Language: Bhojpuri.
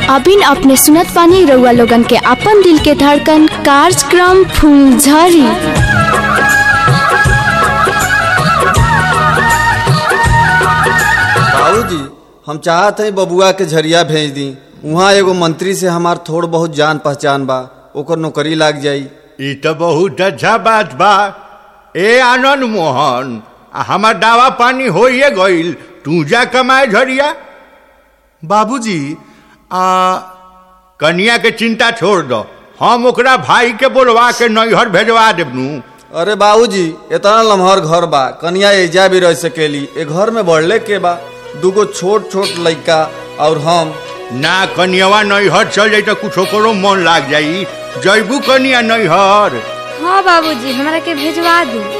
अबिन अपने सुनत पानी रउआ लोगन के अपन दिल के धड़कन कार्यक्रम फूलझड़ी बाबूजी हम चाहत हई बबुआ के झरिया भेज दी वहाँ एगो मंत्री से हमार थोड़ बहुत जान पहचान बा ओकर नौकरी लाग जाई ई तो बहुत अच्छा बात बा ए आनंद मोहन आ हमार दावा पानी होइए गईल तू जा कमाए झरिया बाबूजी आ कनिया के चिंता छोड़ दो हम ओकरा भाई के बोलवा के नैहर भेजवा देबनू अरे बाबूजी इतना लम्हर घर बा कनिया एजा भी रह सकेली ए घर में बढ़ले के बा दूगो छोट छोट लइका और हम ना कनियावा नैहर चल जाई तो कुछ ओकरो मन लाग जाई जैबू कनिया नैहर हाँ बाबूजी हमरा के भेजवा दी